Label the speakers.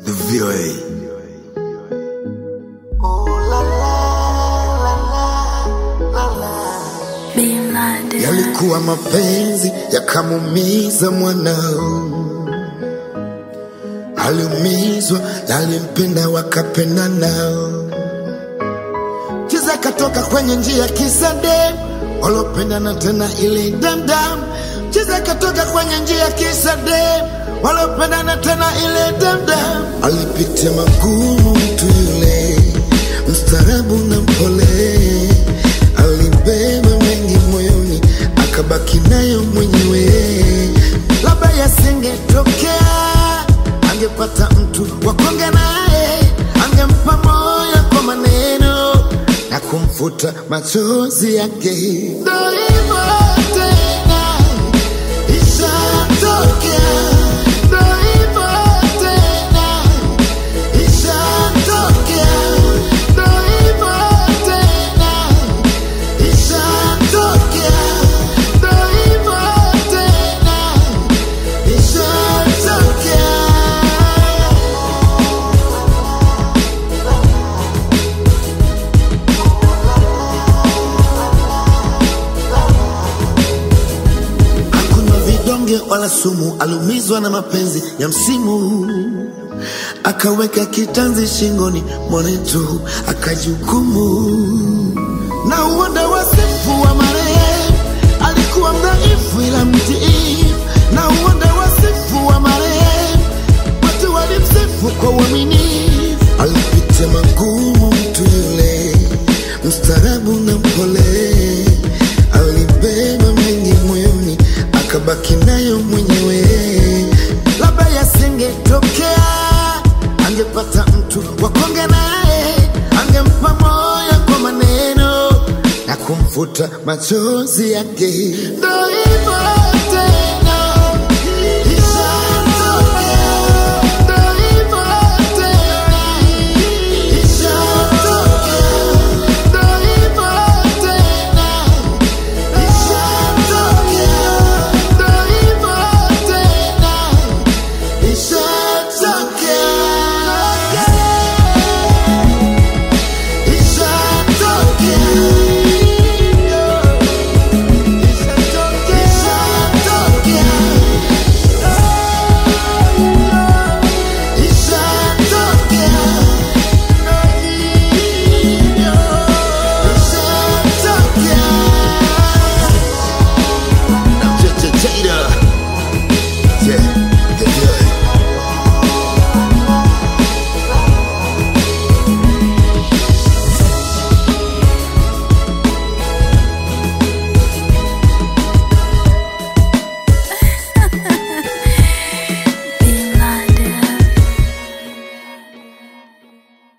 Speaker 1: The VOA. Yalikuwa mapenzi yakamumiza mwanao, aliumizwa na alimpenda wakapenda nao. Chiza katoka kwenye njia kisa dem walopendana tena ili damdam. Chiza katoka kwenye njia kisa dem walopendana tena ili damdam. Alipitia magumu mtu yule, mstaarabu na mpole, alibeba mengi moyoni, akabaki nayo mwenyewe. Labda yasingetokea, angepata mtu wa kuongea naye, angempa moyo kwa maneno na kumfuta machozi yake. Ndo hivyo tena, ishatokea. Ndo hivyo tena, ishatokea. Ndo hivyo tena, ishatokea. Ndo hivyo tena, ishatokea. Hakunywa vidonge wala sumu, aliumizwa na mapenzi ya msimu, akaweka kitanzi shingoni mwanetu, akajihukumu na uonda wasifu wa marehemu. Alikuwa mdhaifu ila mtiifu, na uonda wasifu wa marehemu. Watu walimsifu kwa uaminifu, alipitia magumu mtu yule, mstaarabu na mpole, alibeba mengi moyoni, akabaki nayo mwenyewe. Labda yasingetokea, angepata mtu wa kuongea naye, angempa moyo kwa maneno na kumfuta machozi yake. Ndo hivyo